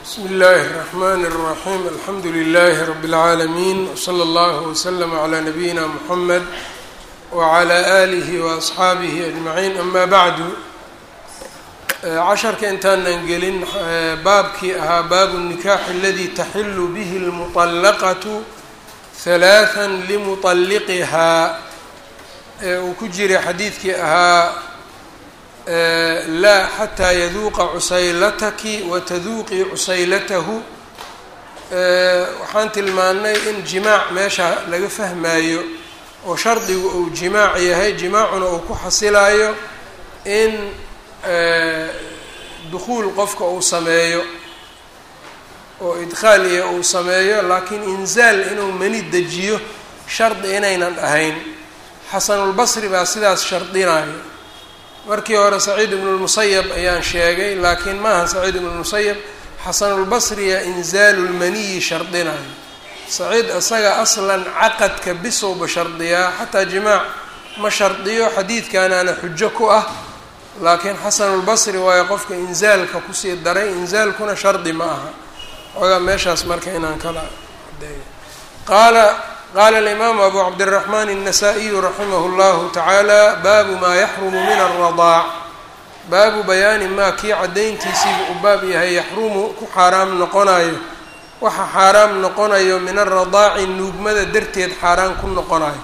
bsmi اllahi الرحmn الرaxيm alxamdu لlh rb العaalمين wslى اllah وslm عlى nabiyina mحamed wعlى آlih وأصxaabih أجmaعin ama bعdu casharka intaanan gelin baabkii ahaa baabu النikax اladi taxilu bih الmuطلqaة ثaلaثا lmuطلqihaa ee uu ku jiray xadiidkii ahaa laa xataa yaduuqa cusaylataki wataduuqii cusaylatahu waxaan tilmaannay in jimaac meesha laga fahmaayo oo shardigu uu jimaac yahay jimaacuna uu ku xasilayo in dukhuul qofka uu sameeyo oo idkhaal iyo uu sameeyo laakiin inzaal inuu mani dejiyo shardi inaynan ahayn xasanulbasri baa sidaas shardinayo markii hore saciid ibnu lmusayab ayaan sheegay laakiin maaha saciid ibnu lmusayab xasanulbasriya inzaalu lmaniyi shardinayo saciid isaga aslan caqadka bisowba shardiyaa xataa jimaac ma shardiyo xadiidkanaana xujo ku ah laakiin xasanulbasri waayo qofka inzaalka kusii daray inzaalkuna shardi ma aha xoogaa meeshaas marka inaan kala adeeyo qaala qala alimaamu abu cabdiraxmaan الnasaa-iyu raximah اllahu tacaala baabu maa yaxrumu min alradaac baabu bayaani maa kii caddayntiisiiba u baab yahay yaxrumu ku xaaraam noqonayo waxa xaaraam noqonayo min aradaaci nuugmada darteed xaaraan ku noqonayo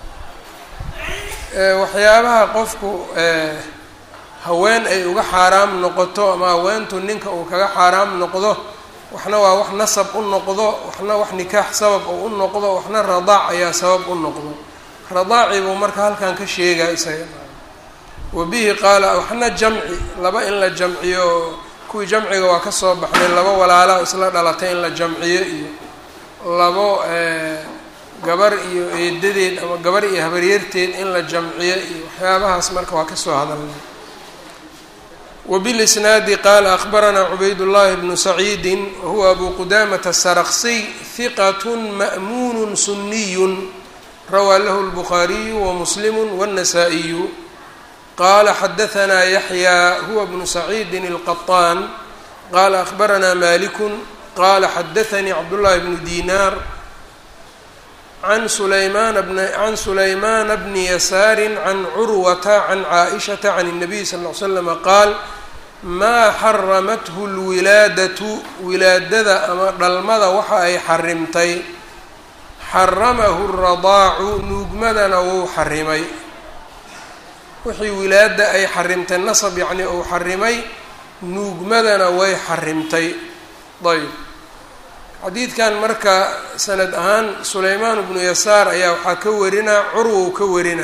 waxyaabaha qofku haween ay uga xaaraam noqoto ama haweentu ninka uu kaga xaaraam noqdo waxna waa wax nasab u noqdo waxna wax nikaax sabab oo u noqdo waxna radaac ayaa sabab u noqdo radaaci buu marka halkan ka sheegaa isaga wa bihi qaala waxna jamci laba in la jamciyo kuwii jamciga waa kasoo baxday laba walaala isla dhalatay in la jamciyo iyo labo gabar iyo eedadeed ama gabar iyo habaryarteed in la jamciyo iyo waxyaabahaas marka waa kasoo hadalnay وبالإسناaد qال أخبرnا عبayd اللhi بن سعيد وهو أbو qدامة السرqسي ثqة مأmuن سني rawى lh البخاري ومسلم والنسائي qال xdثnا يحيى هو بن سعيد القطان qال أخبرnا مالك qال xdثnي cبدالله بن ديناr عن سليمان بن عن سليمان بن يسار عن عروة عن عائشة عن النبي صلى اه عليه وسلم qاal maa xaramathu lwilaadatu wilaadada ama dhalmada waxa ay xarimtay xaramahu radaacu nuugmadana wuu xarimay wixii wilaada ay xarimtay nasab yacni uu xarimay nuugmadana way xarimtay ayb xadiidkan marka sanad ahaan sulaymaan bnu yasaar ayaa waxaa ka warinaa curwow ka warina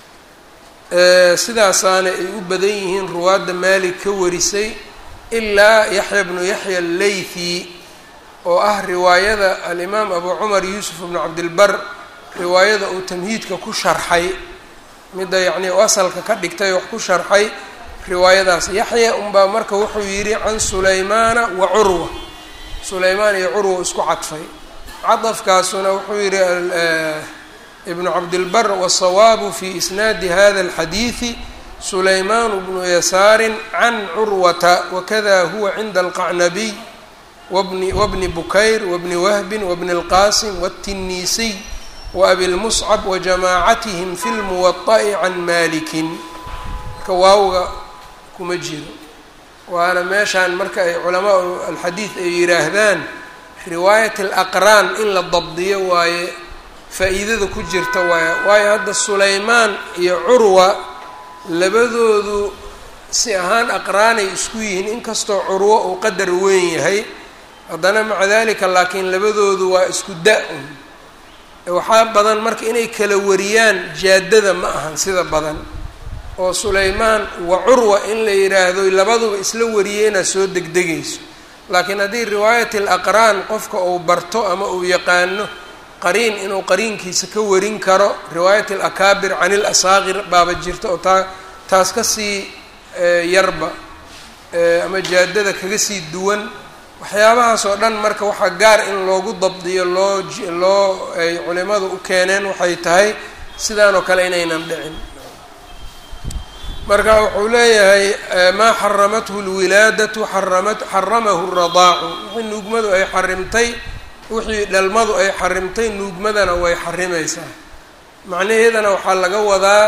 sidaasaana ay u badan yihiin ruwaadda maalik ka warisay ilaa yaxya bnu yaxya allaythi oo ah riwaayada alimaam abu cumar yuusuf bnu cabdilbar riwaayada uu tamhiidka ku sharxay midda yacnii asalka ka dhigtay wax ku sharxay riwaayadaas yaxya unbaa marka wuxuu yidhi can sulaymaana wa curwa sulaymaan iyo curwa isku cadfay cadafkaasuna wuxuu yidhi ibn cabdilbar wالsawaabu fi isnaadi hada اlxadiidi sulayman bnu yasaari can curwata wakada huwa cinda alqacnabiy wbni wbni bukayr wbni wahbin wbni اlqasim wالtiniisiy waabi lmuscab wajamaacatihim fi lmuwaطa'i can malikin marka waawga kuma jiro waana meeshaan marka ay culamaa alxadiid ay yidhaahdaan riwaayat alaqraan in la dabdiyo waaye faa-iidada ku jirta waaya waayo hadda sulaymaan iyo curwa labadoodu si ahaan aqraanay isku yihiin inkastoo curwo uu qadar weyn yahay haddana maca dalika laakiin labadoodu waa isku da-un waxaa badan marka inay kala wariyaan jaadada ma ahan sida badan oo sulaymaan wa curwa in la yidhaahdo labaduba isla wariyeyna soo degdegayso laakiin haddii riwaayat alaqraan qofka uu barto ama uu yaqaano qariin inuu qariinkiisa ka warin karo riwaayat alakaabir can ilasaaqir baaba jirta oo taa taas kasii yarba ama jaadada kaga sii duwan waxyaabahaas oo dhan marka waxaa gaar in loogu dabdiyo loo loo ay culimadu u keeneen waxay tahay sidaan oo kale inaynan dhicin marka wuxuu leeyahay maa xaramathu lwilaadatu xaramat xaramahu radaacu wixii nuugmadu ay xarimtay wixii dhalmadu ay xarimtay nuugmadana way xarimaysaa macnaheedana waxaa laga wadaa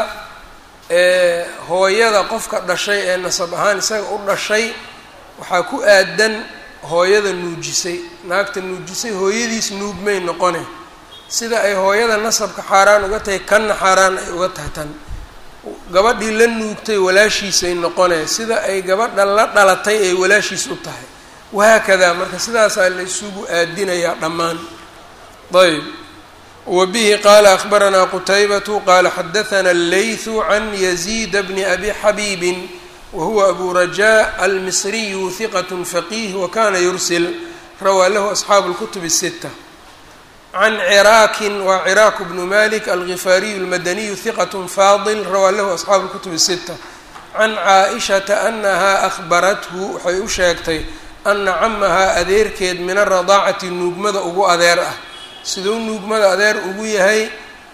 hooyada qofka dhashay ee nasab ahaan isaga u dhashay waxaa ku aadan hooyada nuujisay naagta nuujisay hooyadiis nuugmay noqone sida ay hooyada nasabka xaaraan uga tahay kanna xaaraan ay uga tahay tan gabadhii la nuugtay walaashiisay noqone sida ay gabadha la dhalatay ay walaashiis u tahay wahaakadaa marka sidaasaa la isugu aadinayaa dhammaan ayb wa bihi qaala akhbaranaa qutaybatu qaala xadathana allaythu can yaziida bni abi xabiibin wa huwa abu rajaa almisriyu hiqat faqiih wa kana yursil rawaa lahu asxaabu اlkutub الsita can ciraakin waa ciraaku bnu malik algifaariyu almadaniyu hiqat faadil rawaa lahu asxaabu اlkutub الsita can caaishata anaha ahbarathu waxay u sheegtay ana camahaa adeerkeed min aradaacati nuugmada ugu adeer ah siduu nuugmada adeer ugu yahay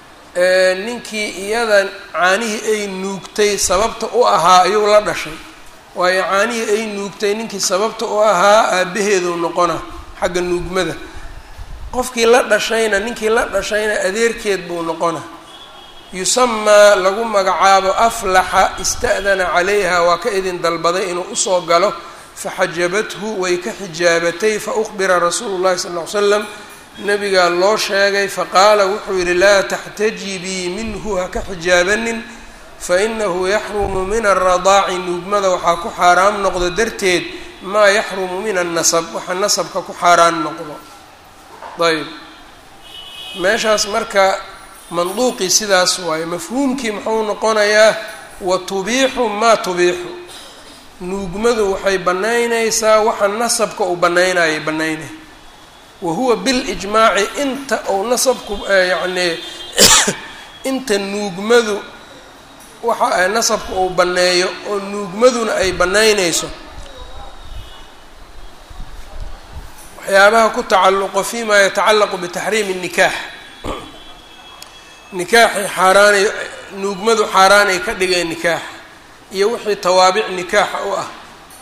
ninkii iyada caanihii ay nuugtay sababta u ahaa ayuu la dhashay waayo caanihii ay nuugtay ninkii sababta u ahaa aabaheedu noqona xagga nuugmada qofkii la dhashayna ninkii la dhashayna adeerkeed buu noqona yusamaa lagu magacaabo aflaxa ista'dana calayha waa ka idin dalbaday inuu usoo galo faxajabathu way ka xijaabatay faukbira rasuulu llahi sal ll ly slam nabigaa loo sheegay faqaala wuxuu yidhi laa taxtajibii minhu ha ka xijaabanin fainahu yaxrumu min alradaaci nuugmada waxaa ku xaaraam noqdo darteed maa yaxrumu min annasab waxa nasabka ku xaaraan noqdo ayb meeshaas marka manduuqii sidaas waaye mafhuumkii muxuu noqonayaa wa tubiixu maa tubiixu nuugmadu waxay bannaynaysaa waxa nasabka uu bannaynayay bannaynay wa huwa bilijmaaci inta uu nasabku yacnii inta nuugmadu waxa nasabka uu banneeyo oo nuugmaduna ay bannaynayso waxyaabaha ku tacalluqo fi ma yatacallaqu bitaxriimi الnikaax nikaaxi xaaraanay nuugmadu xaaraanay ka dhigeen nikaax iyo wixii tawaabic nikaaxa u ah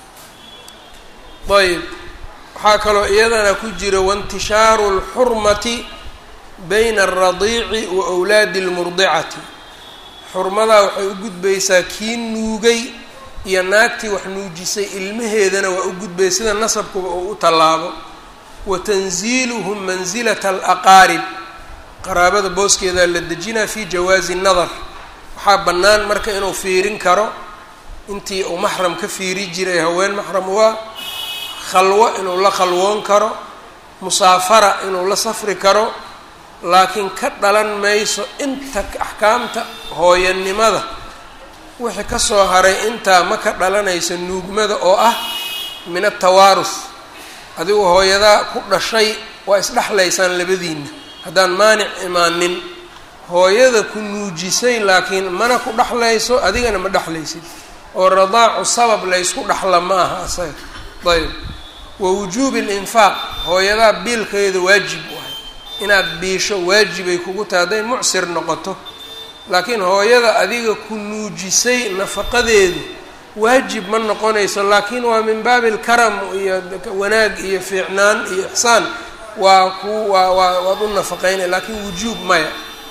ayb waxaa kaloo iyadana ku jira waintishaaru اlxurmati bayna alradiici wa wlaadi اlmurdicati xurmadaa waxay u gudbaysaa kii nuugay iyo naagtii wax nuujisay ilmaheedana waa u gudbay sida nasabkuba uu u tallaabo wa tanziiluhum mansilata alaqaarib qaraabada booskeedaa la dejinaa fi jawaazi nadar waxaa bannaan marka inuu fiirin karo intii uu maxram ka fiiri jiray haween maxram waa khalwo inuu la khalwoon karo musaafara inuu la safri karo laakiin ka dhalan mayso inta axkaamta hooyanimada wixii kasoo haray intaa ma ka dhalanayso nuugmada oo ah min atawaarus adigu hooyadaa ku dhashay waa isdhexlaysaan labadiina haddaan maanic imaanin hooyada ku nuujisay laakiin mana ku dhexlayso adigana ma dhexlaysid oo radaacu sabab laysku dhexla ma aha asaga ayb wa wujuubi linfaaq hooyadaa biilkeeda waajib u ahay inaad biisho waajibay kugu tahay hadday mucsir noqoto laakiin hooyada adiga ku nuujisay nafaqadeedu waajib ma noqonayso laakiin waa min baabi alkaram iyo wanaag iyo fiicnaan iyo ixsaan waa ku waa waa waad u nafaqeynaya laakiin wujuub maya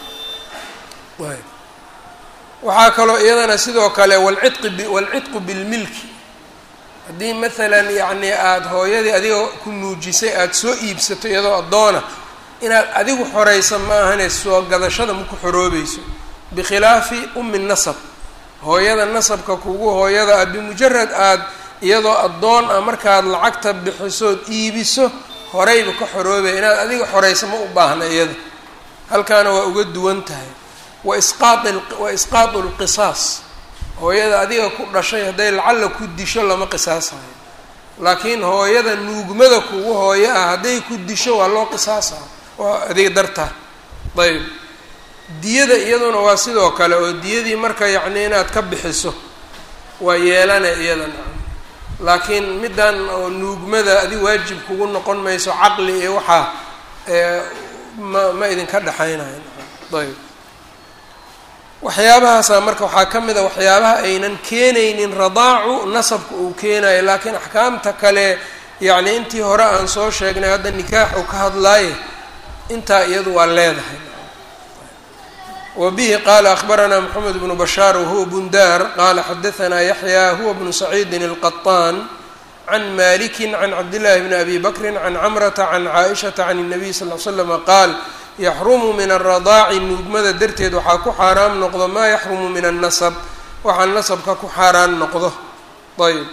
waxaa kaloo iyadana sidoo kale walcidqi walcidqu bilmilki haddii maalan yacni aada hooyadii adiga ku nuujisay aada soo iibsato iyadoo addoona inaad adigu xoraysa ma ahane soo gadashada ma ku xoroobayso bikhilaafi ummi nasab hooyada nasabka kugu hooyada ah bimujarad aada iyadoo addoon ah markaad lacagta bixisood iibiso horeyba ka xoroobaya inaad adiga xoraysa ma u baahna iyada halkaana waa uga duwan tahay wa isqaai wa isqaatu lqisaas hooyada adiga ku dhashay hadday lacalla ku disho lama qisaasayo laakiin hooyada nuugmada kugu hooyo ah hadday ku disho waa loo qisaasa waa adiga dartaa ayb diyada iyaduna waa sidoo kale oo diyadii marka yacni inaad ka bixiso waa yeelana iyada nacam laakiin middan oo nuugmada adi waajib kugu noqon mayso caqli iyo waxaa ma ma idinka dhexaynayo ayb waxyaabahaasaa marka waxaa ka mid a waxyaabaha aynan keenaynin radaacu nasabka uu keenayo laakiin axkaamta kale yacni intii hore aan soo sheegnay hadda nikaax uu ka hadlaaye intaa iyadu waa leedahay wa bihi qaala akhbaranaa moxamed bnu bashaar wahuwa bundaar qaala xadahanaa yaxya huwa bnu saciidin alqaطaan can maliki can cabdillaahi bni abi bakrin can camrata can caaishata can الnabiy sal l slama qaal yaxrumu min aradaaci nuugmada darteed waxaa ku xaaraam noqdo maa yaxrumu min annasab waxaa nasabka ku xaaraan noqdo ayb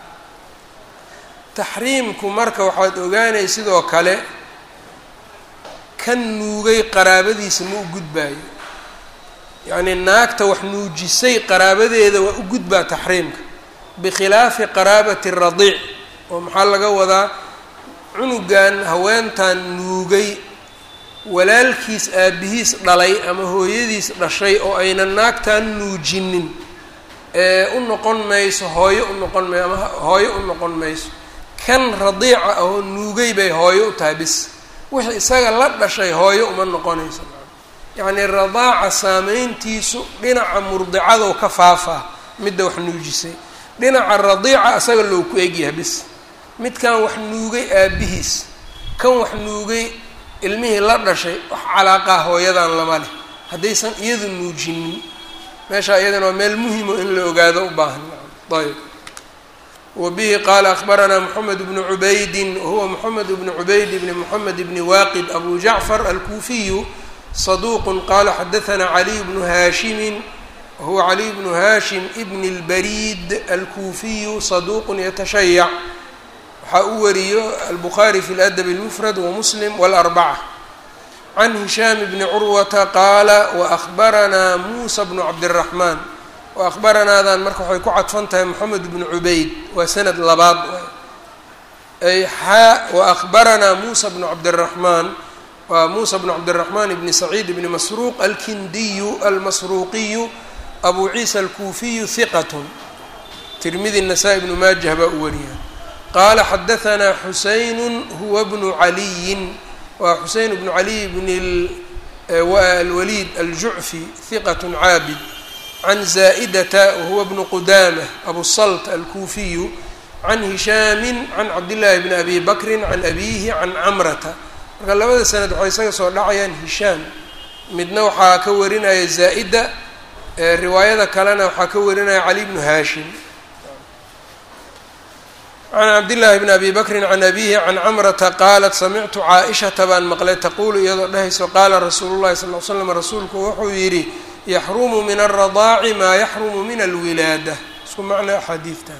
taxriimku marka waxaad ogaanay sidoo kale kan nuugay qaraabadiisa ma u gudbaayo yacnii naagta wax nuujisay qaraabadeeda waa u gudbaa taxriimka bikhilaafi qaraabati radiic oo maxaa laga wadaa cunugan haweentan nuugay walaalkiis aabihiis dhalay ama hooyadiis dhashay oo aynan naagtan nuujinin ee u noqon mayso hooyo u noqon may ama hooyo u noqon mayso kan radiica ah oo nuugay bay hooyo u tahay bis wixii isaga la dhashay hooyo uma noqonayso yacnii radaaca saameyntiisu dhinaca murdicadoo ka faafaa midda wax nuujisay dhinaca radiica isaga loo ku egyahay bis midkan wax nuugay aabihiis kan wax nuugay ilmihii la dhashay wax calaaqaa hooyadan lama leh haddaysan iyadu nuujinin meeshaa iyadana waa meel muhimo in la ogaado u baahan ayb wa bihi qaala akhbaranaa moxamed bnu cubaydin wahuwa moxamed bnu cubayd bni moxamed bni waaqid abu jacfar alkuufiyu saduuqun qaala xadahanaa caliy bnu haashimin wahuwa caliy bnu haashim ibn اlbariid alkuufiyu saduuqun yatashayac waxaa u wariyo albukhaari fi ladab اlmufrad wamuslim wاlarbaca can hishaam bni curwata qaala waahbaranaa muusa bnu cabdiraxmaan waahbaranaadan marka waxay ku cadfan tahay moxamed bnu cubayd waa sanad labaad ay xaa waahbaranaa muusa bnu cabdiraxmaan waa muusa bnu cabdiraxmaan bni saciid bni masruuq alkindiyu almasruuqiyu abu ciisa alkuufiyu hiqat tirmidi nasaa-i bnu maajah baa u wariya qaala xadahanaa xuseyn huwa bnu caliyin waa xuseyn bnu caliy bn alwaliid aljucfi hiqat caabid can zaa'idata wahuwa bnu qudamah abu salt alkuufiyu can hishaami can cabdillaahi bni abi bakrin can abiihi can camrata marka labada sanad waxay isaga soo dhacayaan hishaam midna waxaa ka warinaya zaa'ida riwaayada kalena waxaa ka warinaya cali bnu haashim can cabdillaahi bni abi bakrin can abiihi can camrata qaalat samictu caa-ishata baan maqlay taquulu iyadoo dhehayso qaala rasuulu llahi sal l slam rasuulku wuxuu yidhi yaxrumu min alradaaci maa yaxrumu min alwilaada isku macna axaadiidtan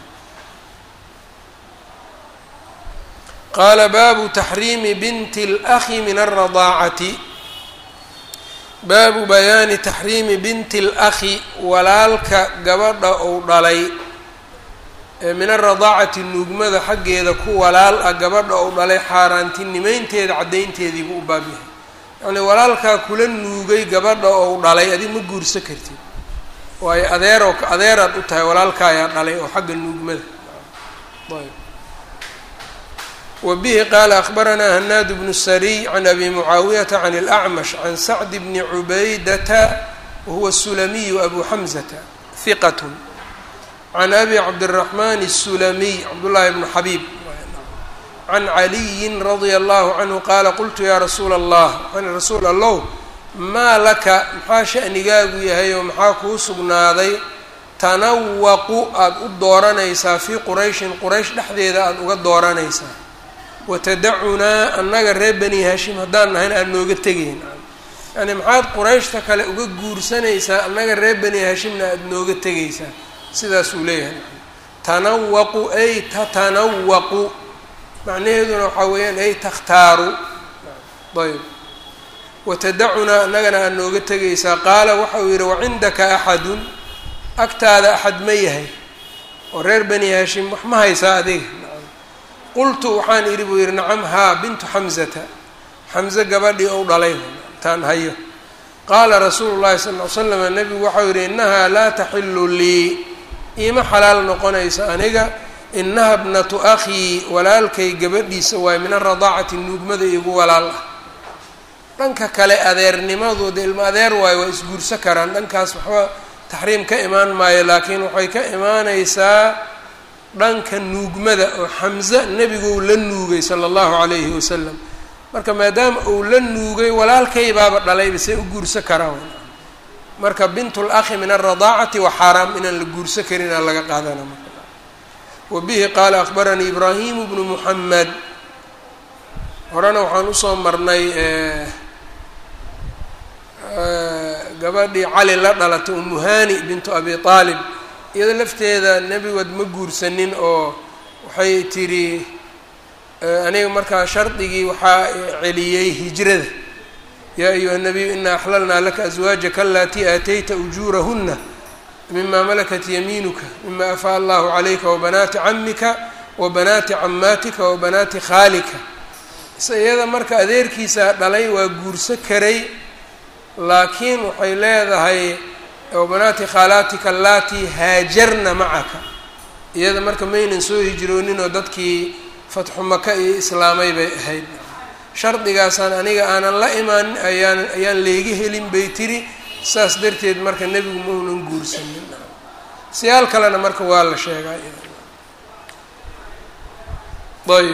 qaala baabu taxriimi binti اlأhi min alradaacati baabu bayaani taxriimi binti اlأhi walaalka gabadha ou dhalay min alradaacati nuugmada xaggeeda ku walaal ah gabadha ou dhalay xaaraantinimeynteeda caddaynteediibuu u baab yahay yacnii walaalkaa kula nuugay gabadha ou dhalay adig ma guursa kartid waayo adeeroo adeeraad u tahay walaalkaayaa dhalay oo xagga nuugmada ayb wa bihi qaala akhbaranaa hanaad bnu sariy can abi mucaawiyata can اlacmash can sacd bni cubaydata wahuwa sulamiyu abu xamzata hiqat can abi cabdiraxmaan الsulamiy cabdullaahi bnu xabiib can caliyin radia allahu canhu qaala qultu yaa rasuula allah waxaan rasuul allow maa laka maxaa sha'nigaagu yahay oo maxaa kuu sugnaaday tanawaqu aada u dooranaysaa fii qurayshin quraysh dhexdeeda aada uga dooranaysaa watadacunaa annaga reer bani hashim haddaan nahayn aada nooga tegayn yani maxaad qurayshta kale uga guursanaysaa annaga reer bani hashimna aada nooga tegaysaa sidaasuu leeyahay tanawaqu ay tatanawaqu macnaheeduna waxaa weeyaan ay takhtaaru ayb watadacunaa annagana aad nooga tegaysaa qaala waxa uu yidhi wacindaka axadun agtaada axad ma yahay oo reer bani hashim wax ma haysaa adiga qultu waxaan idhi buu yidhi nacam haa bintu xamzata xamze gabadhii ou dhalay taan hayo qaala rasuulu llahi sala ll ly slam nebigu waxau yidhi innahaa laa taxilu lii iima xalaal noqonayso aniga inaha bnatu akhii walaalkay gabadhiisa waaye min alradaacati nuugmada igu walaal ah dhanka kale adeernimadooda ilmo adeer waayo waa isguursa karaan dhankaas waxba taxriim ka imaan maayo laakiin waxay ka imaaneysaa dhanka nuugmada oo xamse nebiguu la nuugay sala allahu calayhi wasalam marka maadaama uu la nuugay walaalkay baaba dhalayba say u guursa karaan marka bintul akhi min alradaacati waa xaaraam inaan la guursa karin aa laga qaadana marka wa bihi qaala akbaranii ibraahimu bnu muxamed horena waxaan usoo marnay gabadhii cali la dhalatay umuhani bintu abi aalib iyado lafteeda nebigood ma guursanin oo waxay tidhi aniga markaa shardigii waxaa celiyey hijrada yaa ayuha nabiyu inaa axlalnaa laka aswaajaka alatii aatayta ujuurahuna mima malakat yamiinuka mima afaa allahu calayka wabanaati camika wabanaati camaatika wabanaati khaalika iyada marka adeerkiisa dhalay waa guurso karay laakiin waxay leedahay wabanaati khaalaatika allatii haajarna macaka iyada marka maynan soo hijroonin oo dadkii fatxu maka iyo islaamay bay ahayd shardigaasaan aniga aanan la imaanin ayaan ayaan leega helin bay tiri saas darteed marka nebigu maunan guursanin siyaal kalena marka waa la sheegaa ayb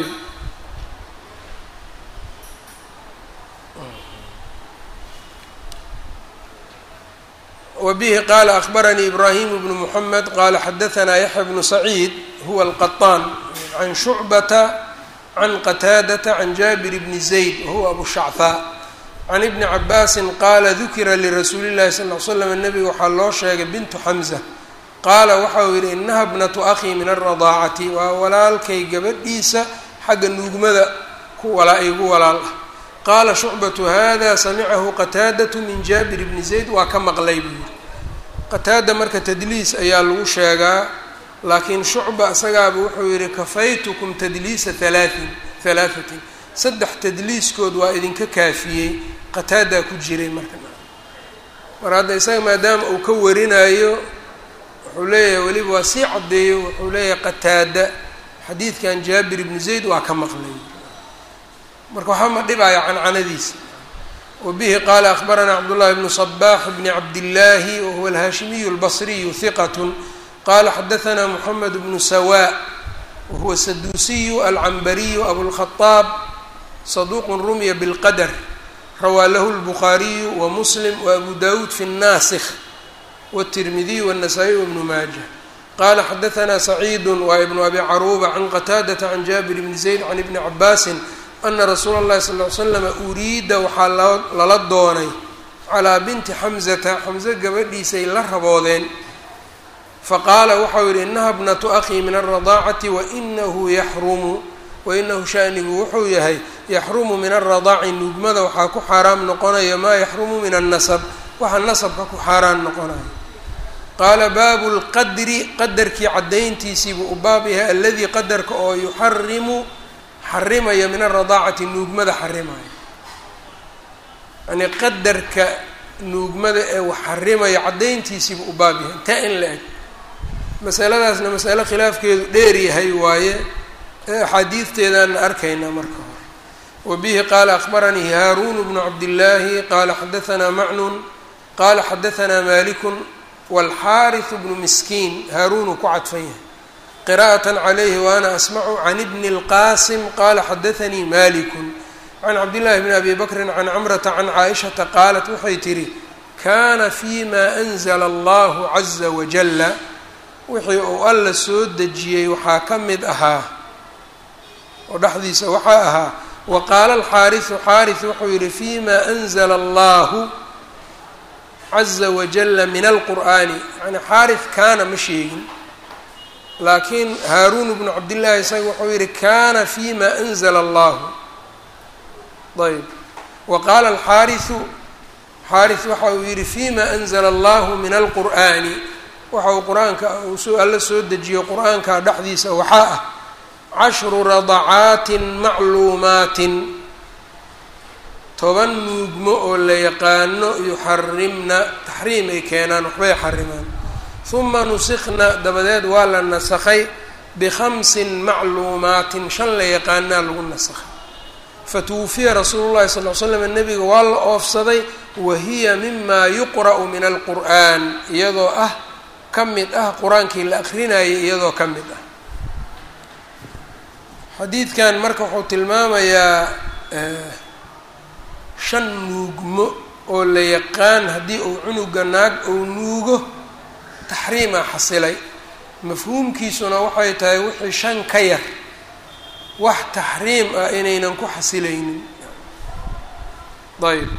wbihi qala akbaranii ibrahim bnu mحamed qala xadaثna yaxya bnu saciid huwa alqaطaan can shucbata can qataadata can jaabir bni zayd wahuwa abu shachaa can ibni cabaasi qaala dukira lirasuuli اllahi sal ly slam nebiga waxaa loo sheegay bintu xamza qaala waxa uu yihi inaha bnatu akhi min alradaacati waa walaalkay gabadhiisa xagga nuugmada ku walaa igu walaal ah qaala shucbatu hada samicahu qataadatu min jaabir bni zayd waa ka maqlay buu yihi qataada marka tadliis ayaa lagu sheegaa laakiin shucba isagaaba wuxuu yihi kafaytukum tadliisa halaatin halaahatin saddex tadliiskood waa idinka kaafiyey qataadaa ku jiray marka mar hadda isaga maadaama uu ka warinayo wuxuu leeyahay weliba waa sii caddeeyo wuxuu leeyahay qataada xadiidkan jaabir ibni zayd waa ka maqlay marka waxaa ma dhibaya cancanadiisa wa bihi qaala akbaranaa cabdullahi bnu صbax bni cabdillaahi wahuwa alhaashimiyu اlbasriyu hiqat qala xadaثna moxamed bnu sawa wahuwa saduusiyu alcambariyu abulkhadaab saduuq rumya bilqadr rawaa lahu اlbukhaariyu wa muslim wa abu dawuud fi الnasikh wالtirmidiyu wالnasaa-iy wbnu maaja qala xadaثna saciidu waa ibnu abi caruuba can qataadata can jaabir bni zayd can ibni cabaasin ana rasuula اllahi sal ly slama uriida waxaa lala doonay calaa binti xamzata xamse gabadhiisay la raboodeen faqaala waxau yihi inaha bnatu akhii min alradaacati wainahu yaxrumu wainahu shanigu wuxuu yahay yaxrumu min alradaaci nuugmada waxaa ku xaaraam noqonaya maa yaxrumu min annasab waxa nasabka ku xaaraan noqonaya qaala baabu lqadri qadarkii caddayntiisiibuu u baab yahay aladii qadarka oo yuxarimu xarimaya min alradaacati nuugmada xarimaya yani qadarka nuugmada ee wax xarimaya caddayntiisiibu u baab yahay intaa in la eg masaladaasna masale khilaafkeedu dheer yahay waaye ee axaadiidteedaana arkaynaa marka hore wa bihi qaala akbaranii haaruun bnu cabdillaahi qaala xadaanaa macnun qaala xadaanaa malikun wاlxaariث bnu miskiin haaruunuu ku cadfan yahay qira'aة عlayhi waana asmacu can bni اlqasim qala xadaanii maliku can cabdillahi bni abi bakri can camrata can caaishata qaalat waxay tihi kana fima anzla allahu caza wajala wixii uu alla soo dejiyey waxaa ka mid ahaa oo dhexdiisa waxaa ahaa wa qaala alxaariثu xaariث wuxuu yihi fima anzla allahu caza wajala min alqur'ani yani xaariث kaana ma sheegin laakiin haaruun bnu cabdillaahi isaga wuxuu yihi kana fima anzla allahu ayb wa qaala alxaariثu xaariث waxa uu yihi fima anzla allahu min alqur'ani waxa uu qur-aanka uu alla soo dejiyo qur-aanka dhexdiisa waxaa ah cashru radacaatin macluumaatin toban nuugmo oo la yaqaano yuxarimna taxriim ay keenaan waxbay xarimaan huma nusikna dabadeed waa la nasakhay bikhamsin macluumaatin shan la yaqaanaa lagu nasakhay fatuwufiya rasuulu llahi sal l slam nebiga waa la oofsaday wa hiya mima yuqra'u min alqur'an iyadoo ah ka mid ah qur-aankii la akrinayay iyadoo ka mid ah xadiidkan marka wuxuu tilmaamayaa shan nuugmo oo la yaqaan haddii uu cunuga naag uu nuugo taxriima xasilay mafhuumkiisuna waxay tahay wixii shan ka yar wax taxriim ah inaynan ku xasilaynin ayb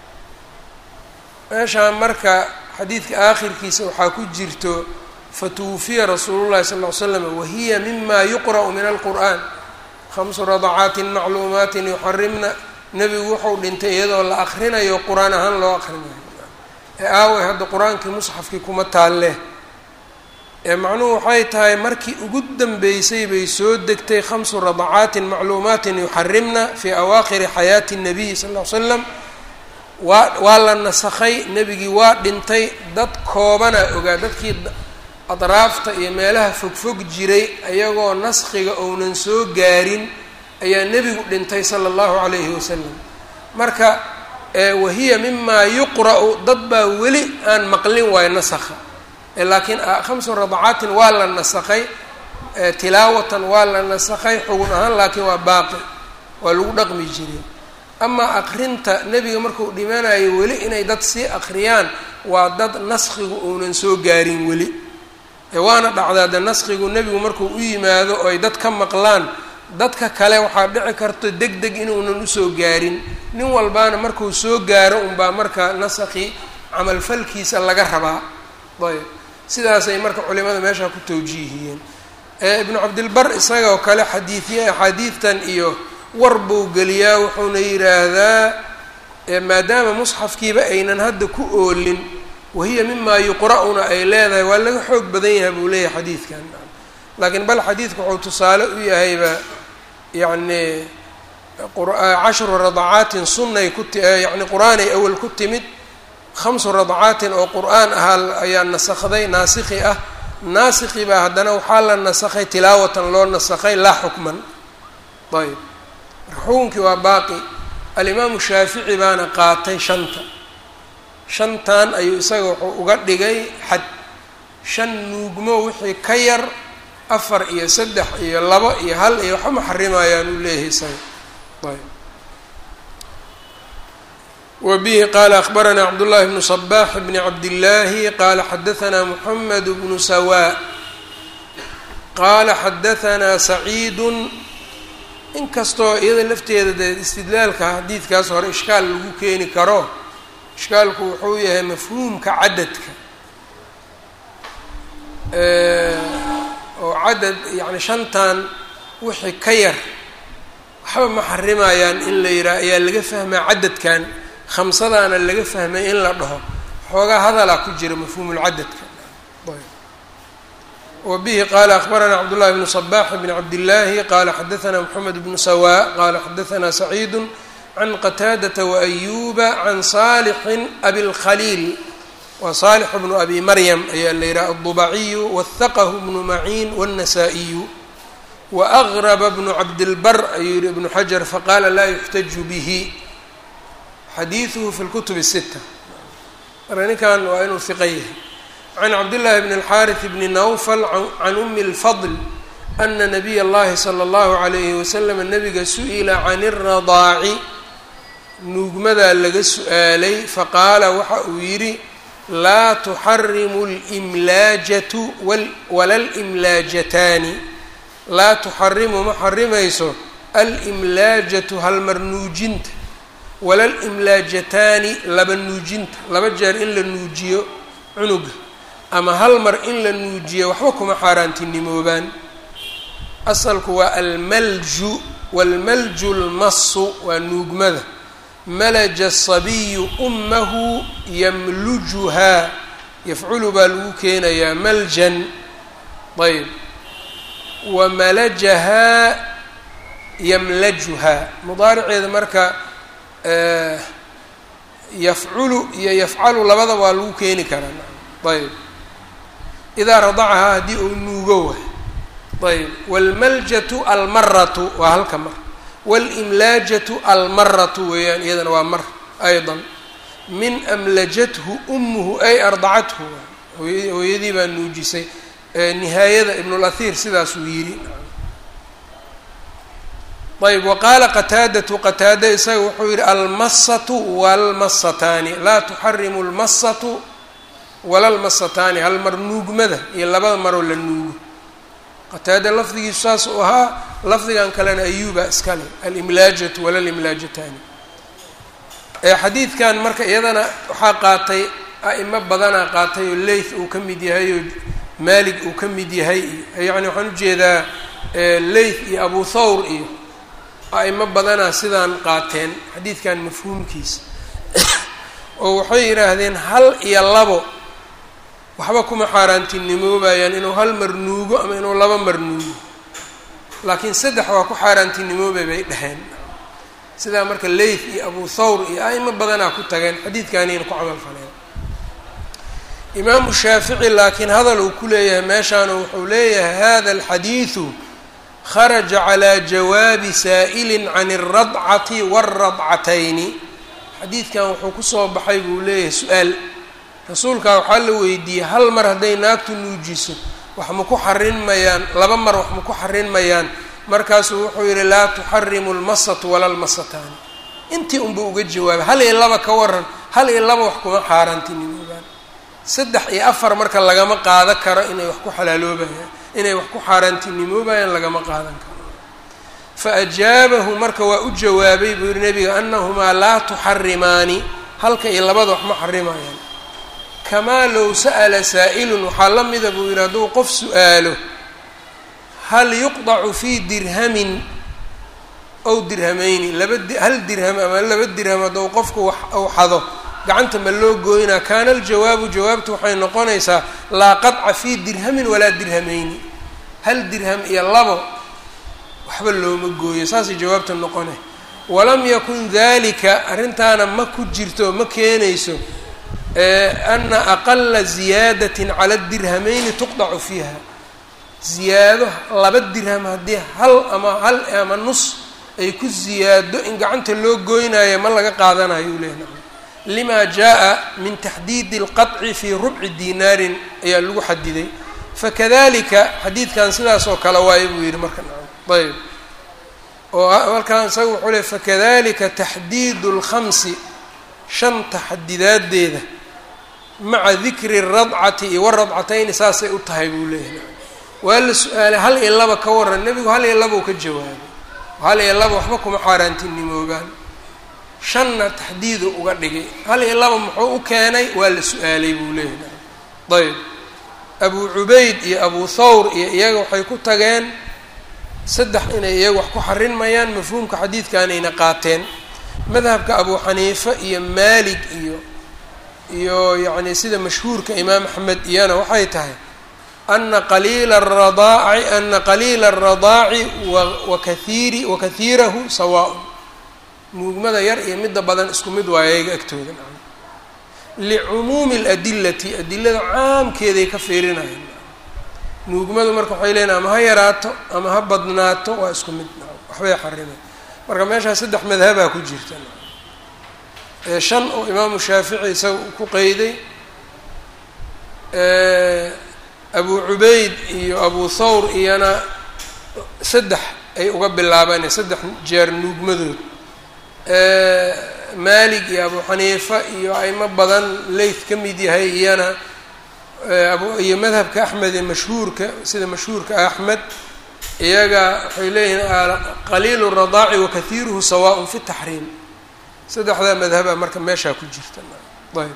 meeshaan marka xadiidka aakhirkiisa waxaa ku jirto fatuwufiya rasuulu llahi sal ll ly slam wahiya mima yuqra'u min alqur'an khamsu radacaatin macluumaatin yuxarimna nebigu wuxuu dhintay iyadoo la akrinayo qur-aan ahaan loo akrinayo ee aaway hadda qur-aankii musxafkii kuma taalle ee macnuhu waxay tahay markii ugu dambeysay bay soo degtay khamsu radacaatin macluumaatin yuxarimna fii awaakhiri xayaati الnabiy sal ll ly slam waa waa la nasakhay nebigii waa dhintay dad koobana ogaa dadkii adraafta iyo meelaha fogfog jiray ayagoo naskhiga ounan soo gaarin ayaa nebigu dhintay sala allahu calayhi wasalam marka wahiya mimaa yuqra'u dad baa weli aan maqlin waayo nasakha laakiin khamsu radacaatin waa la nasakhay tilaawatan waa la nasakhay xugun ahaan laakiin waa baaqi waa lagu dhaqmi jiray amaa akrinta nebiga markuu dhimanayo weli inay dad sii akriyaan waa dad naskhigu uunan soo gaarin weli waana dhacdaa de naskhigu nebigu markuu u yimaado oo ay dad ka maqlaan dadka kale waxaa dhici karto deg deg inuunan usoo gaarin nin walbaana markuu soo gaaro unbaa marka nasakhi camalfalkiisa laga rabaa ayb sidaasay marka culimada meeshaa ku tawjiihiyeen ibnu cabdilbar isagoo kale xadiidiye axaadiidtan iyo war buu geliyaa wuxuuna yidhaahdaa maadaama musxafkiiba aynan hadda ku oolin wahiya mimaa yuqra'una ay leedahay waa laga xoog badan yahay buu leeyahay xadiidkan laakiin bal xadiidku wuxuu tusaale u yahayba yacni cashru radacaatin sunnay ku ti yacni qur-aanay awal ku timid khamsu radacaatin oo qur-aan ahaa ayaa nasakday naasikhi ah naasikhi baa haddana waxaa la nasakhay tilaawatan loo nasakhay laa xukman ayb marka xukunkii waa baaqi alimaamu shaafici baana qaatay shanta shantan ayuu isaga wuxuu uga dhigay xad shan nuugmo wixii ka yar afar iyo saddex iyo labo iyo hal iyo waxba ma xarimayaan uu leeyahay isaga ayb wa bihi qaala akbaranaa cabdullahi bnu صbax bni cabdillaahi qaala xadahanaa muxamed bnu sawa qaala xadahanaa saciidu inkastoo iyada lafteeda dee istidlaalka xadiidkaas hore ishkaal lagu keeni karo ishkaalku wuxuu yahay mafhuumka cadadka oo cadad yacni shantan wixii ka yar waxba ma xarimayaan in la yidhaha ayaa laga fahmaa cadadkan khamsadaana laga fahmay in la dhaho xoogaa hadalaa ku jira mafhuumulcadadka wa bihi qaala akbaranaa cabdullahi bnu صbax bn cabdillaahi qaala xadahanaa moxamed bnu sawa qaala xadahanaa saciidu can qataadata waayuba can saalixin abilkhaliil waa saalix bnu abi maryam ayaa la yidhaha aldubaciyu wahaqahu bnu maciin wاnnasaa'iyu waaqraba bnu cabdilbar ayuu yihi ibnu xajar faqaala laa yuxtaju bihi xadiiduhu fi lkutub الsita marka ninkan waa inuu hiqa yahay can cabdillaahi bn اlxaariث bni nawfal can umi اlfadl ana nabiy اllahi slى اllahu عalayhi waslm nabiga su-ila can الradaaci nuugmadaa laga su-aalay faqaala waxa uu yidhi laa tuxarimu اlimlaajatu wala اlimlaajataani laa tuxarimu ma xarimayso alimlaajatu halmar nuujinta wala alimlaajataani laba nuujinta laba jeer in la nuujiyo cunuga ama hal mar in la nuujiyo waxba kuma xaaraantinimoobaan asalku waa almalju waalmalju lmasu waa nuugmada malaja asabiyu ummahu yamlujuhaa yafculu baa lagu keenayaa maljan ayb wa malajahaa yamlajuhaa mudaariceeda marka yafculu iyo yafcalu labada waa lagu keeni karaa ayb idaa radacahaa haddii uu nuugo waay ayb wاlmaljatu almaratu waa halka mar walimlaajatu almaratu weeyaan iyadana waa mar aydan min amlajathu umuhu ay ardacathu hooyadii baa nuujisay nihaayada ibnulahir sidaasuu yidhi ayb waqaala qataadatu qataada isaga wuxuu yihi almasatu walmasataani laa tuxarimu lmasatu walalmasataani hal mar nuugmada iyo labada maroo la nuugo qataada lafdigiisu saas uu ahaa lafdigan kalena ayuuba iskale alimlaajatu walalimlaajataani xadiidkan marka iyadana waxaa qaatay a'imo badanaa qaatay oo leyth uu ka mid yahay oo maalig uu ka mid yahay iyo yacni waxaan ujeedaa leyth iyo abu thawr iyo a'imo badanaa sidaan qaateen xadiidkan mafhuumkiisa oo waxay yidhaahdeen hal iyo labo waxba kuma xaaraantinimoobayaan inuu hal mar nuugo ama inuu laba mar nuugo laakiin saddex waa ku xaaraantinimoobay bay dheheen sidaa marka leyth iyo abu thawr iyo a'imo badanaa ku tageen xadiidkaaniina ku camal faleen imaamu shaafici laakiin hadal uu ku leeyahay meeshaana wuxuu leeyahay hada alxadiidu kharaja calaa jawaabi saa'ilin can alradcati waaradcatayni xadiidkan wuxuu kusoo baxay buu leeyahay su-aal rasuulkaa waxaa la weydiiyey hal mar hadday naagtu nuujiso wax ma ku xarin mayaan laba mar wax ma ku xarin mayaan markaasuu wuxuu yihi laa tuxarimu lmasatu wala lmasataani intii unba uga jawaabay hal iyo laba ka waran hal iyo laba wax kuma xaaraantinimoobaan saddex iyo afar marka lagama qaada karo inay wax ku xalaaloobayaan inay wax ku xaaraantinimoobayaan lagama qaadan karo fa ajaabahu marka waa u jawaabay buu yihi nabiga anahumaa laa tuxarimaani halka iyo labada wax ma xarimayaan kamaa low sa'ala saa'ilun waxaa la mida buu yihi hadduu qof su-aalo hal yuqdacu fii dirhamin ow dirhamayni laba hal dirham ama laba dirham hadduu qofku wax uu xado gacanta ma loo gooynaa kaana aljawaabu jawaabtu waxay noqonaysaa laa qadca fii dirhamin walaa dirhamayni hal dirham iyo labo waxba looma gooyo saasay jawaabta noqone walam yakun dalika arrintaana ma ku jirto ma keenayso ana aqala ziyaadatin cala dirhamayni tuqdacu fiiha ziyaado laba dirham haddii hal ama hal ama nus ay ku ziyaado in gacanta loo gooynayo ma laga qaadanayo u leeyahy lima jaa min taxdiidi اlqaطci fii rubci dinaarin ayaa lagu xadiday fakadalika xadiidkan sidaas oo kale waayo buu yihi marka ayb oo markaan isaga wuxuu le fakadalika taxdiidu اlkhamsi shanta xadidaadeeda maca dikri اradcati iyo waradcatayni saasay u tahay buu leeyahay waa la su-aalay hal iyo laba ka waran nebigu hal iyo labau ka jawaabay hal iyo laba waxba kuma xaaraantinimoobaan shanna taxdiidu uga dhigay hal iyo laba muxuu u keenay waa la su-aalay buu leeyahay ayb abu cubayd iyo abu thawr iyo iyaga waxay ku tageen saddex inay iyaga wax ku xarin mayaan mafhuumka xadiidkanayna qaateen madhabka abu xaniifa iyo maalig iyo iyo yacni sida mashhuurka imaam axmed iyana waxay tahay ana qaliila aradaaci ana qaliila aradaaci wakaiiri wakaiirahu sawaaun nuugmada yar iyo midda badan isku mid waayo ayaga agtooda licumuumi اladilati adilada caamkeeday ka fiirinayaan nuugmadu marka waxay leeyiin ama ha yaraato ama ha badnaato waa isku mid waxbay xarimay marka meeshaas saddex madhabaa ku jirta shan oo imaamu shaafici isaga ku qeyday abu cubayd iyo abu thawr iyana saddex ay uga bilaabeen saddex jeer nuugmadood maalig iyo abu xaniifa iyo aimo badan leyth ka mid yahay iyana iyo madhabka axmed ee mashhuurka sida mashhuurka axmed iyaga waxay leeyihiin qaliilu radaaci wakaiiruhu sawaaء fi taxriim saddexdaa madhaba marka meeshaa ku jirta ayb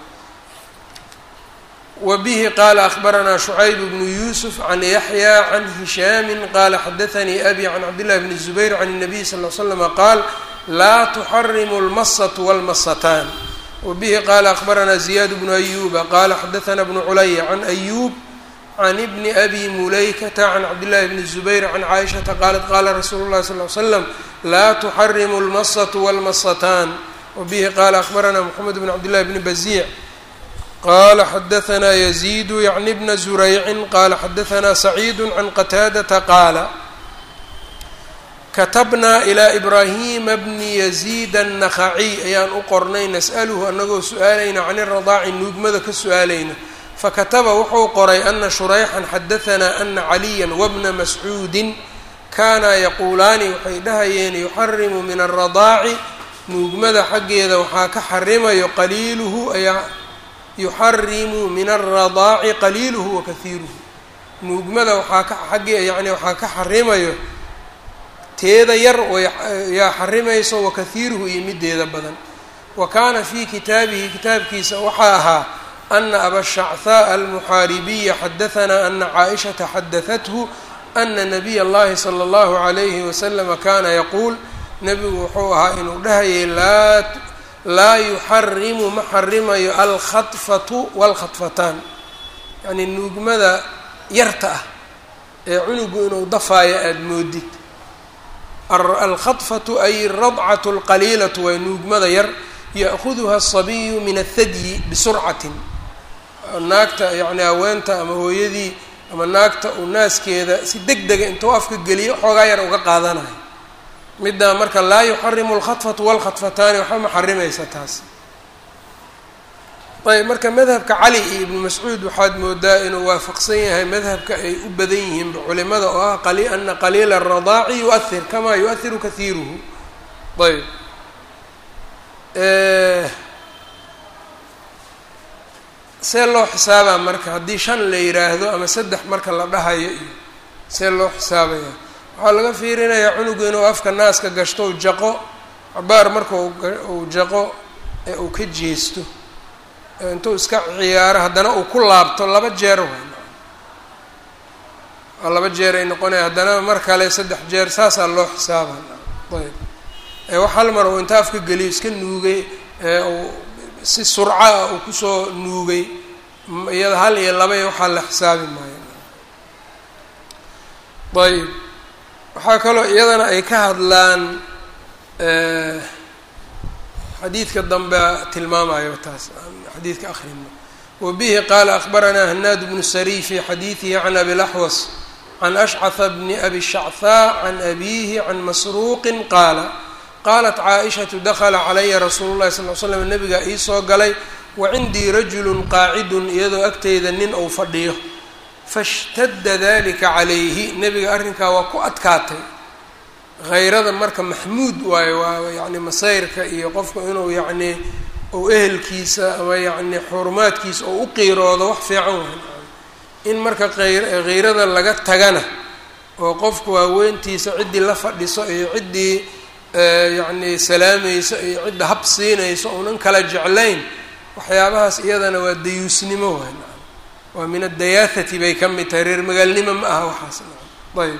wbihi qala akhbaranaa shucayb bnu yusuf can yaxya can hishaami qala xadaanii abi can cabdillahi bni zubayr can الnabiy sal l slama qaal laa tuxarimu اlmasatu wاlmasataan wbihi qala akhbaranaa ziyad bnu ayuba qala xadaana bnu culaya can ayub can bni abi mulaykata can cabdillahi bni zubayr can caaishata qalat qala rasuulu llahi sal l slam laa tuxarimu اlmasatu wاlmasataan wbihi qala akhbaranaa mxamed bn cabdillahi bni baziic qala xadaanaa yaziidu yacni bna zuraycin qala xadaanaa saciidu can qataadata qaala katabnaa ilaa ibraahima bni yaziid annakhaciy ayaan u qornay nas'aluhu anagoo su-aalayna can iradaaci nuugmada ka su-aalayna fakataba wuxuu qoray ana shurayxan xadahanaa ana caliya wabna mascuudin kaanaa yaquulaani waxay dhahayeen yuxarimu min aradaaci nuugmada xaggeeda waxaa ka xarimayo qaliiluhu ayaa yuxarimu min aradaaci qaliiluhu wa kahiiruhu nuugmada waxaa ka xaggee yani waxaa ka xarimayo teeda yar yaa xarimayso wa kahiiruhu iyo mideeda badan wa kaana fii kitaabihi kitaabkiisa waxaa ahaa ana abashacthaa almuxaaribiya xadahanaa ana caaishata xadahathu ana nabiy اllahi slى اllahu عalayhi waslama kana yaquul nebigu wuxuu ahaa inuu dhahayay laa laa yuxarimu ma xarimayo alkhadfatu wاlkhadfataan yacnii nuugmada yarta ah ee cunugu inuu dafaayo aada moodid alkhadfatu ay radcatu اlqaliilatu waa nuugmada yar ya'kuduha aلsabiyu min athadyi bisurcatin naagta yacni haweenta ama hooyadii ama naagta uu naaskeeda si deg dega intuu afka geliyo xoogaa yar uga qaadanayo middaa marka laa yuxarimu alkhadfatu walkhadfataani waxba ma xarimaysa taas ayb marka madhabka cali iyo ibnu mascuud waxaad moodaa inuu waafaqsan yahay madhabka ay u badan yihiinba culimada oo ah ana qaliila aradaaci yuahir kamaa yuahiru kahiiruhu ayb see loo xisaabaa marka haddii shan la yidhaahdo ama saddex marka la dhahayo iyo see loo xisaabaya waxaa laga fiirinayaa cunugu inuu afka naaska gashto u jaqo cabaar marka uu jaqo ee uu ka jeesto intuu iska ciyaaro haddana uu ku laabto laba jeer waa laba jeer ay noqonaya haddana mar kale saddex jeer saasaa loo xisaaba ayb eewax hal mar uu inta afka geliyo iska nuugay eeuu si surca ah uu kusoo nuugay iyada hal iyo laba iyo waxaa la xisaabi maayo ayb waxaa kaloo iyadana ay ka hadlaan xadiidka dambe tilmaamayo taas xadiidka akrino wabihi qaala akbaranaa hanaad bnu sariy fi xadiidihi can abi laxwas can ashcaha bni abi shachaa can abihi can masruuqin qaala qaalat caaishatu dakla calaya rasuulu llahi sal l slam nabigaa iisoo galay wa cindii rajulun qaacidun iyadoo agteyda nin uu fadhiyo fashtadda dalika calayhi nebiga arrinkaa waa ku adkaatay hayrada marka maxmuud waayo waa yacni masayrka iyo qofku inuu yacnii ou ehelkiisa ama yacni xurumaadkiisa oo u qiiroodo wax fiican waay in marka hayrada laga tagana oo qofku haaweentiisa ciddii la fadhiso iyo ciddii yacni salaamayso iyo cidda hab siinayso uunan kala jeclayn waxyaabahaas iyadana waa dayuusnimo waay waa min adayaathati bay ka mid tahay reer magaalnimo ma aha waxaas ayb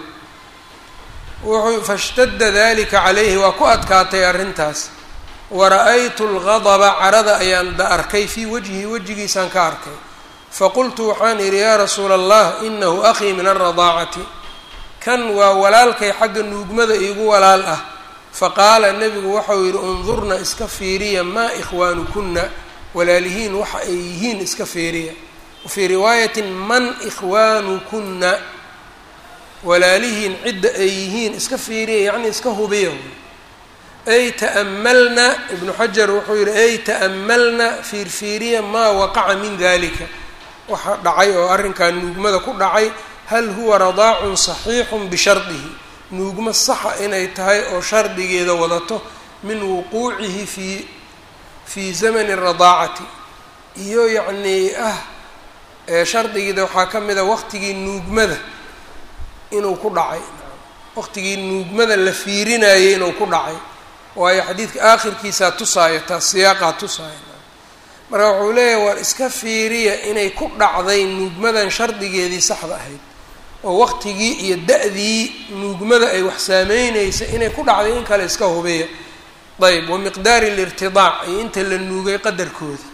wuxuu fashtadda dalika calayhi waa ku adkaatay arrintaas wara-aytu lgadaba carada ayaan da arkay fii wajhi wejigiisaan ka arkay faqultu waxaan idhi yaa rasuula allah inahu akhii min alradaacati kan waa walaalkay xagga nuugmada iigu walaal ah faqaala nebigu waxau yidhi undurna iska fiiriya maa ikhwaanukuna walaalihiin waxa ay yihiin iska fiiriya wafii riwaayatin man ikhwaanukuna walaalihiin cidda ay yihiin iska fiiriya yacni iska hubiya ay ta'amalna ibnu xajar wuxuu yihi ay ta'amalna fiirfiiriya maa waqaca min dalika waxa dhacay oo arrinkan nuugmada ku dhacay hal huwa radaacun saxiixun bishardihi nuugmo saxa inay tahay oo shardigeeda wadato min wuquucihi fii fii zamani radaacati iyo yacnii ah shardigeeda waxaa ka mid a waqtigii nuugmada inuu ku dhacay waqtigii nuugmada la fiirinayay inuu ku dhacay waayo xadiidka aakhirkiisaa tusaaya taas siyaaqaa tusaaya marka wuxuu leeyahay waar iska fiiriya inay ku dhacday nuugmadan shardigeedii saxda ahayd oo waqtigii iyo da-dii nuugmada ay wax saameyneysa inay ku dhacday in kale iska hubiya ayb wa miqdaari lirtidaac iyo inta la nuugay qadarkooda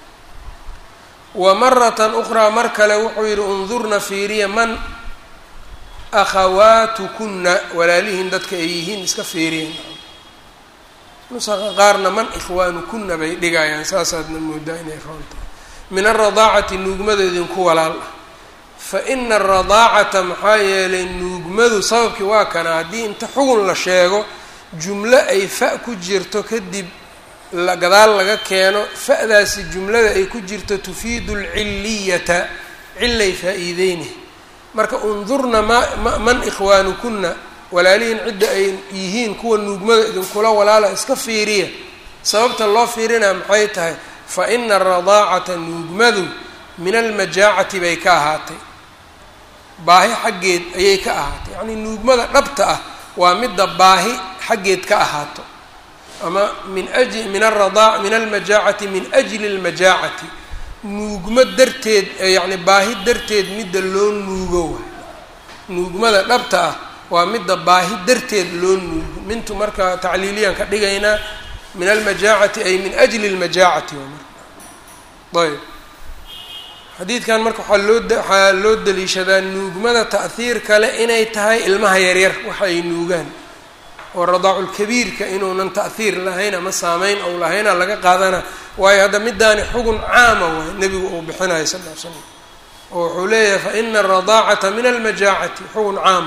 wa maratan ukhraa mar kale wuxuu yihi undurna fiiriya man akhawaatukunna walaalihiin dadka ay yihiin iska fiiriya nusaqa qaarna man ikhwaanukuna bay dhigayaan saasaadna moodaa inay roontahay min alradaacati nuugmada idinku walaal ah fa ina aradaacata maxaa yeelay nuugmadu sababkii waa kana haddii inta xugun la sheego jumlo ay fa ku jirto kadib gadaal laga keeno fa-daasi jumlada ay ku jirto tufiidu alcilliyata cillay faa-iideyni marka undurna ma man ikhwaanukuna walaalihiin cidda ay yihiin kuwa nuugmada idinkula walaala iska fiiriya sababta loo fiirinaa maxay tahay fa ina aradaacata nuugmadu min almajaacati bay ka ahaatay baahi xaggeed ayay ka ahaatay yacnii nuugmada dhabta ah waa midda baahi xaggeed ka ahaato ama min aj min aradaac min almajaacati min ajli almajaacati nuugmo darteed yacni baahi darteed midda loo nuugo waay nuugmada dhabta ah waa midda baahi darteed loo nuugo mintu marka tacliiliyaan ka dhigaynaa min almajaacati ay min ajli lmajaacati ayb xadiidkan marka waxaa loo waxaa loo daliishadaa nuugmada ta'hiir kale inay tahay ilmaha yaryar waxa ay nuugaan oo radaaculkabiirka inuunan ta'hiir lahayn ama saameyn ou lahayna laga qaadana waayo hadda midaani xugun caama waay nebigu uu bixinayo sal l slam oo wuxuu leeyahay fa ina aradaacata min almajaacati xugun caama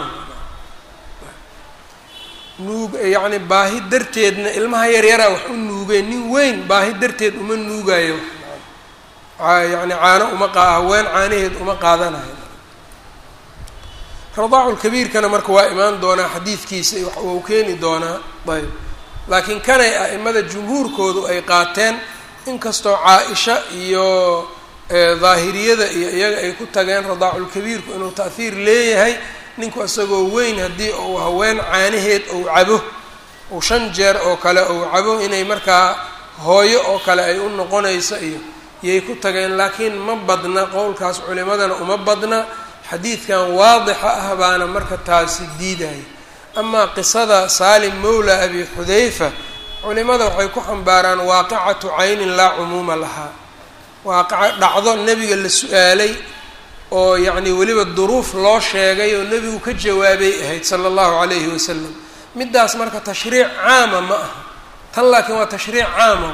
nuug yacni baahi darteedna ilmaha yaryaraa wax u nuugeen nin weyn baahi darteed uma nuugayo yani caano uma qa haween caanaheed uma qaadanayo radaaculkabiirkana marka waa imaan doonaa xadiidkiisa wax uu keeni doonaa ayb laakiin kanay a'imada jumhuurkoodu ay qaateen inkastoo caa-isha iyo daahiriyada iyo iyaga ay ku tageen radaaculkabiirku inuu ta'hiir leeyahay ninku isagoo weyn haddii uu haween caanaheed ou cabo uu shan jeer oo kale ou cabo inay markaa hooyo oo kale ay u noqonayso iyo yay ku tageen laakiin ma badna qowlkaas culimadana uma badna xadiidkan waadixa ah baana marka taasi diidaya amaa qisada saalim mawla abi xudayfa culimada waxay ku xambaaraan waaqicatu caynin laa cumuuma lahaa waaqica dhacdo nebiga la su-aalay oo yacni weliba duruuf loo sheegay oo nebigu ka jawaabay ahayd sala allahu calayhi wasalam middaas marka tashriic caama ma aha tan laakiin waa tashriic caama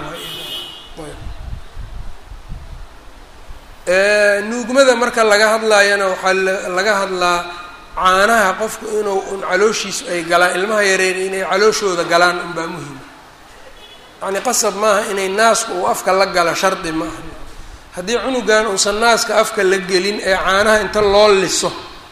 waay nuugmada marka laga hadlaayana waxaa laga hadlaa caanaha qofku inuu un calooshiisu ay galaan ilmaha yareer inay calooshooda galaan unbaa muhima yacni qasab maaha inay naasku uu afka la gala shardi ma aha haddii cunugan uusan naaska afka la gelin ee caanaha inta loo liso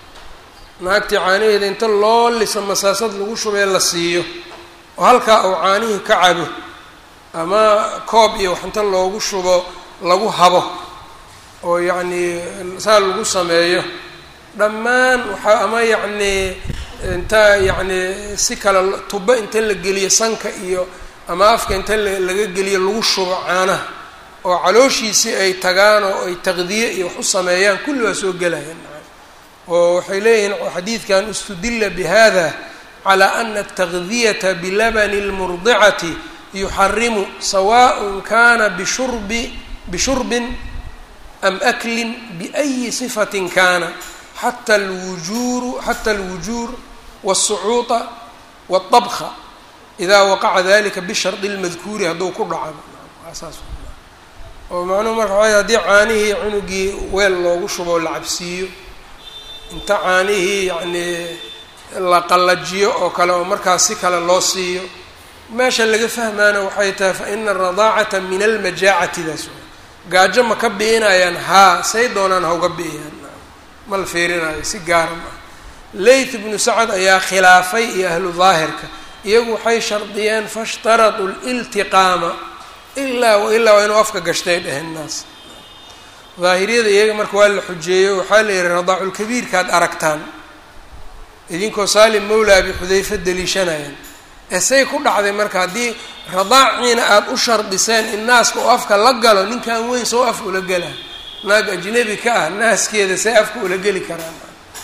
naagtii caanaheeda inta loo liso masaasad lagu shubee la siiyo oo halkaa uu caanihii ka cabo ama koob iyo wax inta loogu shubo lagu habo oo yacnii saa lagu sameeyo dhammaan waxaa ama yacnii inta yacnii si kale tubo inta la geliyo sanka iyo ama afka inta laga geliyo lagu shubo caanaha oo calooshiisii ay tagaan oo ay taqdiye iyo wax u sameeyaan kulli waa soo gelayaan oo waxay leeyihiin xadiidkan istudila bihada calaa ana ataqdiyata bilabani اlmurdicati yuxarimu sawaء kana bishurbi bishurbin am aklin biأyi صifatin kana xata lwujuuru xata alwujuur wالsucuuطa wالطabka ida waqaca dalika bishardi اlmadkuuri hadduu ku dhaco saas oo macnuhu marka waa haddii caanihii cunugii weel loogu shubo la cabsiiyo inta caanihii yacnii la qallajiyo oo kale oo markaas si kale loo siiyo meesha laga fahmaana waxay tahay fa ina aradaacata min almajaacatidaas gaajo ma ka bi'inayaan haa say doonaan hauga bi'iyaan ma la fiirinayo si gaara ma ah leyth ibnu sacad ayaa khilaafay iyo ahlu daahirka iyagu waxay shardiyeen faishtaraduu liltiqaama ilaa wa ilaa waa inuu afka gashtay dheheen naas daahiriyada iyaga marka waa la xujeeyo waxaa la yihi radaaculkabiirkaad aragtaan idinkoo saalim mawla abi xudayfa deliishanayaan esay ku dhacday marka haddii radaaciina aada u shardiseen in naaska oo afka la galo ninkan weyn soo af ula gelaa naag ajnabi ka ah naaskeeda say afka ula geli karaan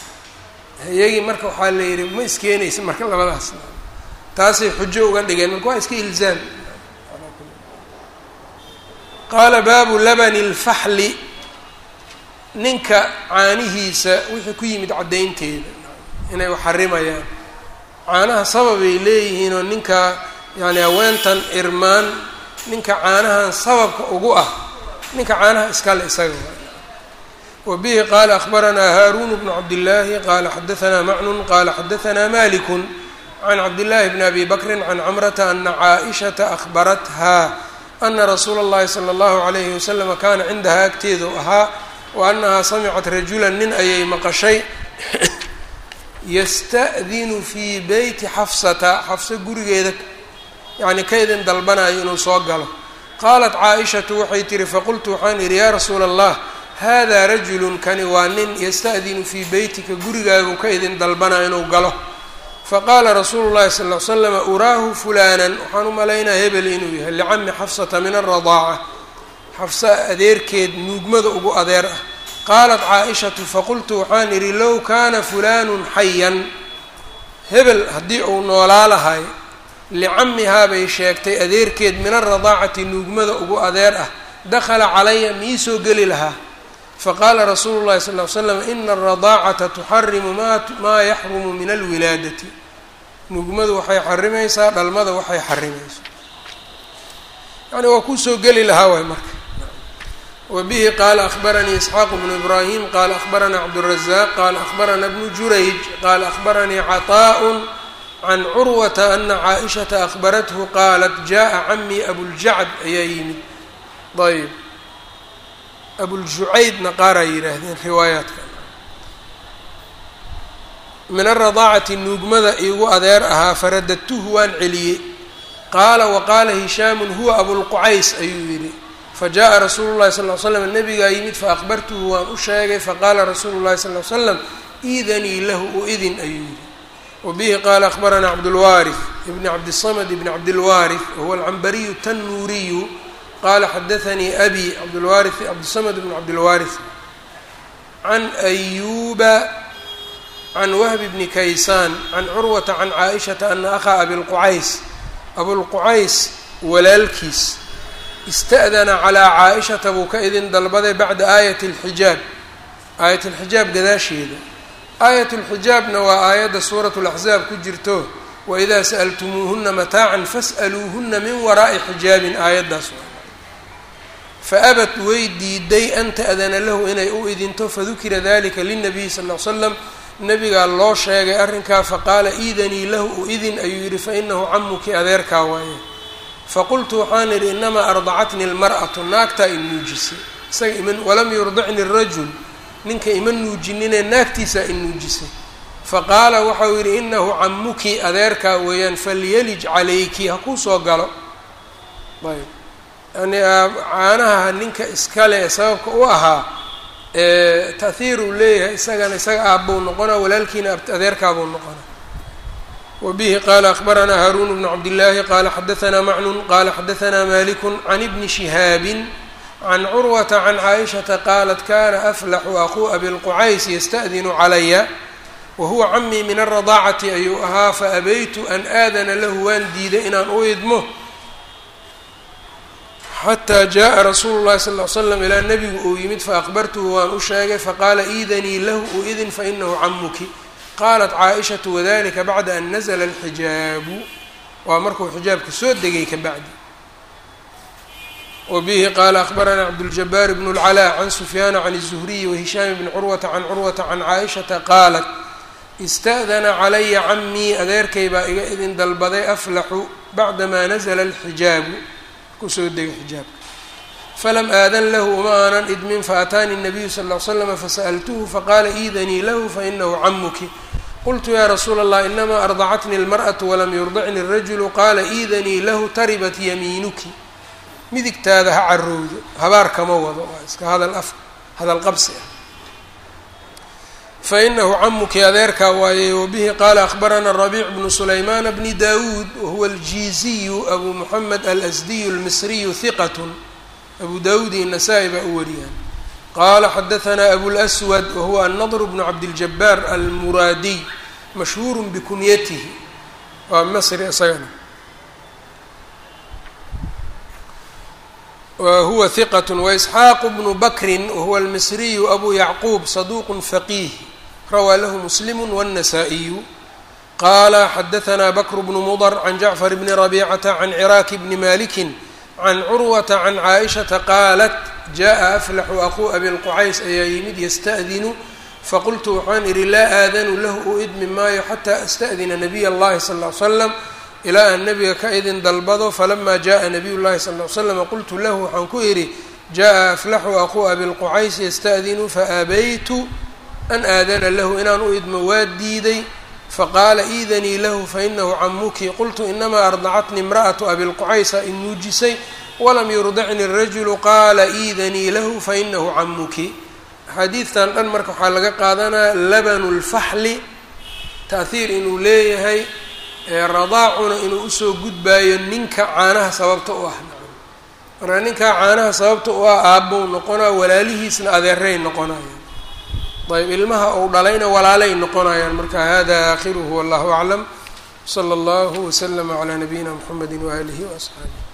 iyagii marka waxaa la yidhi ma iskeenaysa marka labadaas taasay xujo uga dhigeen marka waa iska ilzaam qaala baabu labani lfaxli ninka caanihiisa wixii ku yimid caddaynteeda inay xarimayaan caanaha sababay leeyihiinoo ninka yani haweentan irmaan ninka caanahan sababka ugu ah ninka caanaha iskale isaga wbihi qala akhbaranaa haarun bnu cabdillaahi qala xadaanaa macnun qala xadaanaa maliku can cabdillaahi bni abi bakrin can camrata ana caaishata ahbarathaa ana rasuula اllahi salى اllahu alayhi waslama kaana cindahaa agteedu ahaa wa anahaa samicat rajulan nin ayay maqashay yasta'dinu fii beyti xafsata xafso gurigeeda yani ka idin dalbanayo inuu soo galo qaalat caaishatu waxay tihi faqultu waxaan idhi yaa rasuula allah hada rajulun kani waa nin yasta'dinu fii beytika gurigaagu ka idin dalbana inuu galo faqaala rasuulu llahi sal ly slama uraahu fulanan waxaan u malaynaa hebel inuu yahay licami xafsata min aradaaca xafsa adeerkeed nuugmada ugu adeer ah qaalat caaishatu faqultu waxaan idhi low kaana fulanun xayan hebel haddii uu noolaa lahay licamihaa bay sheegtay adeerkeed min aradaacati nuugmada ugu adeer ah dakhala calaya mii soo geli lahaa faqaala rasuulu llahi sal ly slam ina alradaacata tuxarimu maa yaxrumu min alwilaadati nuugmadu waxay xarimaysaa dhalmada waxay xarimayso yani waa kusoo geli lahaa waay marka wa bihi qaala akhbaranii isxaaq bnu ibraahim qaala akhbaranaa cabdurazaq qaala akhbarana bnu jurayj qaala akhbaranii caطaaء can curwata ana caaishata akhbarathu qaalat jaءa camii abuljacd ayaa yimid ayb abuljucaydna qaar ay yidhaahdeen riwaayaadka min aradaacati nuugmada iigu adeer ahaa faradadtuhu waan celiyey qaala waqaala hishaamun huwa abulqucays ayuu yidhi fajaءa rasuulu llahi sal ly slam nabigaa yimid faakbartuhu waan u sheegay faqaala rasuulu llahi sal ly slam iidanii lahu u idin ayuu yidhi wabihi qaala akhbaranaa cabdulwaarif ibni cabdisamad ibni cabdilwaarif wahuwa alcambariyu tannuuriyu qala xadaanii abi cabdlwaari cabdisamd bn cabdilwaariث can ayuba can wahbi bni kaysaan can curwata can caaishata ana akhaa abilqucays abulqucays walaalkiis ista'dana calaa caaishata buu ka idin dalbaday bacda aayat اlxijaab aayat اlxijaab gadaasheeda aayat اlxijaabna waa aayadda suurat اlaxzaab ku jirto waidaa sa'altumuuhuna mataacan fas'aluuhuna min waraa'i xijaabin aayaddaas faabat way diiday an ta'dana lahu inay u idinto fadukira dalika linabiyi sal ll slam nabigaa loo sheegay arrinkaa faqaala iidanii lahu u idin ayuu yidhi fainahu camuki adeerkaa waaye faqultu waxaan idhi inamaa ardacatni lmar'atu naagtaa i nuujisay isaga iman walam yurdicni rajul ninka ima nuujinine naagtiisaa i nuujisay faqaala waxau yidhi inahu camuki adeerkaa weeyaan falyalij calayki ha kuu soo galo ayb yani caanaha ninka iskale ee sababka u ahaa tahiir uu leeyahay isagana isaga aabbuu noqonaa walaalkiina adeerkaabuu noqonaa wa bihi qaala akhbaranaa haaruun bnu cabdillaahi qaala xadaanaa macnun qaala xadaanaa maliku can ibni shihaabin can curwata can caaishata qaalat kana aflaxu aquu abilqucays yasta'dinu calaya wahuwa camii min alradaacati ayuu ahaa faabaytu an aadana lahu waan diiday inaan u idmo xataa jaءa rasuulu llahi sal ly slam ilaa nebigu uu yimid faakbartuhu waan u sheegay faqaala iidanii lahu u idin fainahu camuki qaalat caaishatu wadalika bacda an nazla alxijaabu waa markuu xijaabka soo degay ka bacdi wa bihi qaala akhbaranaa cabduljabaar bnu اlcalaa can sufyaana can الzuhriyi wahishaam bni curwata can curwata can caaishata qaalat ista'dana calaya camii adeerkay baa iga idin dalbaday aflaxu bacdamaa nazla alxijaabu kusoo degay xijaabka falam aadan lahu uma aanan idmin faataani الnabiyu sal ll slama fasa'altuhu faqaala iidanii lahu fainahu camuki qultu ya rasuula allah inamaa ardacatni اlmarأaةu walam yurdicni الrajulu qaala iidanii lahu taribat yamiinuki midigtaada ha carowdo habaar kama wado waa iska hadal af hadal qabsi ah fainahu camuki adeerkaa waaye wabihi qaala akhbarana rabiic bnu sulaymaana bni dawuud wahuwa aljiiziyu abu moxamed alasdiyu almisriyu hiqat abu dawuud iyo nasaa-i baa u wariyaan qaala xadahanaa abulswad wahuwa annadr bnu cabdiljabaar almuraadiy mashhuuru bikunyatihi waa masri isagana wahuwa hiqat waisxaaqu bnu bakrin wahuwa almisriyu abu yacquub saduuq faqiih rawaa lahu muslimu wالnasaa-iyu qaala xadahanaa bakr bnu mudr can jacfar bni rabicata can ciraaki bni maliki can curwata can caaishata qaalat jaءa aflaxu aquu abilqucays ayaa yimid yasta'dinu faqultu waxaan idhi laa aadanu lahu u idmi maayo xataa asta'dina nabiy اllahi sal ll ly slam ilaa aan nabiga ka idin dalbado falama jaءa nabiy llahi sal ly slam qultu lahu waxaan ku idhi jaءa aflaxu aquu abilqucays yasta'dinu faabaytu an aadana lahu inaan u idmo waa diiday faqaala iidanii lahu fainahu camuki qultu inamaa ardacatni imra'atu abilqucaysa in nuujisay walam yurdicni rajulu qaala iidanii lahu fainahu camuki axaadiidtan dhan marka waxaa laga qaadanaa labanu lfaxli taahiir inuu leeyahay radaacuna inuu usoo gudbaayo ninka caanaha sababta u ah marka ninkaa caanaha sababta u ah aabbou noqonaa walaalihiisna adeeray noqonayaan ayb ilmaha ou dhalayna walaalay noqonayaan marka hada aakhiruhu wallahu aclam slى اllah wslm عlى nabiyina mxamedi waalihi وaصxaabih